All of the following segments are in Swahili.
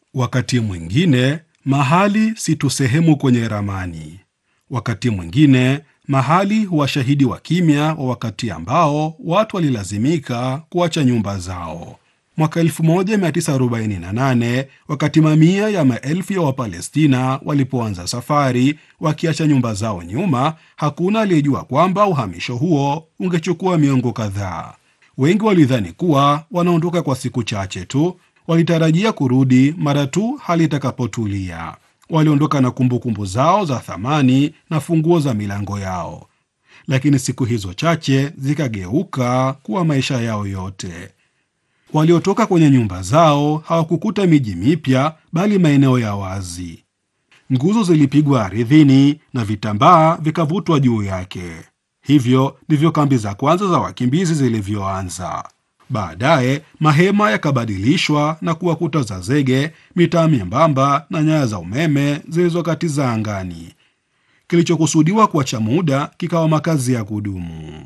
Wakati mwingine mahali si tu sehemu kwenye ramani. Wakati mwingine mahali huwa shahidi wa kimya wa wakati ambao watu walilazimika kuacha nyumba zao. Mwaka 1948 wakati mamia ya maelfu ya Wapalestina walipoanza safari wakiacha nyumba zao nyuma, hakuna aliyejua kwamba uhamisho huo ungechukua miongo kadhaa. Wengi walidhani kuwa wanaondoka kwa siku chache tu, walitarajia kurudi mara tu hali itakapotulia. Waliondoka na kumbukumbu kumbu zao za thamani na funguo za milango yao, lakini siku hizo chache zikageuka kuwa maisha yao yote. Waliotoka kwenye nyumba zao hawakukuta miji mipya, bali maeneo ya wazi. Nguzo zilipigwa ardhini na vitambaa vikavutwa juu yake. Hivyo ndivyo kambi za kwanza za wakimbizi zilivyoanza. Baadaye mahema yakabadilishwa na kuwa kuta za zege, mitaa myembamba na nyaya za umeme zilizokatiza angani. Kilichokusudiwa kuwa cha muda kikawa makazi ya kudumu.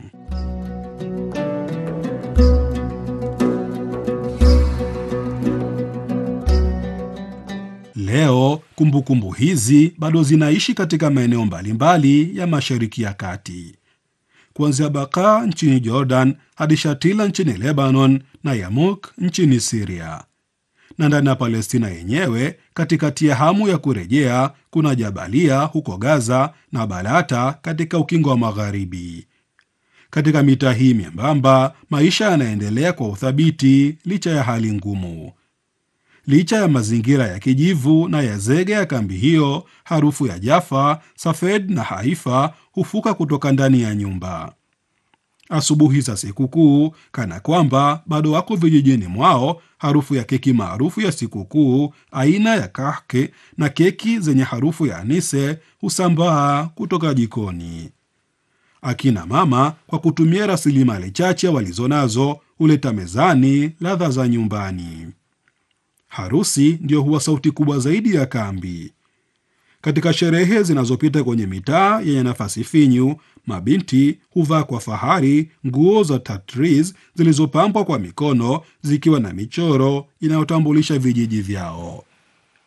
Leo kumbukumbu kumbu hizi bado zinaishi katika maeneo mbalimbali ya Mashariki ya Kati, kuanzia Baka nchini Jordan hadi Shatila nchini Lebanon na Yamuk nchini Siria. Na ndani ya Palestina yenyewe, katikati ya hamu ya kurejea, kuna Jabalia huko Gaza na Balata katika ukingo wa Magharibi. Katika mitaa hii myembamba, maisha yanaendelea kwa uthabiti licha ya hali ngumu. Licha ya mazingira ya kijivu na ya zege ya kambi hiyo, harufu ya Jaffa, Safed na Haifa hufuka kutoka ndani ya nyumba. Asubuhi za sikukuu, kana kwamba bado wako vijijini mwao, harufu ya keki maarufu ya sikukuu aina ya kahke na keki zenye harufu ya anise husambaa kutoka jikoni. Akina mama kwa kutumia rasilimali chache walizonazo huleta mezani ladha za nyumbani. Harusi ndiyo huwa sauti kubwa zaidi ya kambi. Katika sherehe zinazopita kwenye mitaa yenye nafasi finyu, mabinti huvaa kwa fahari nguo za tatriz zilizopambwa kwa mikono zikiwa na michoro inayotambulisha vijiji vyao.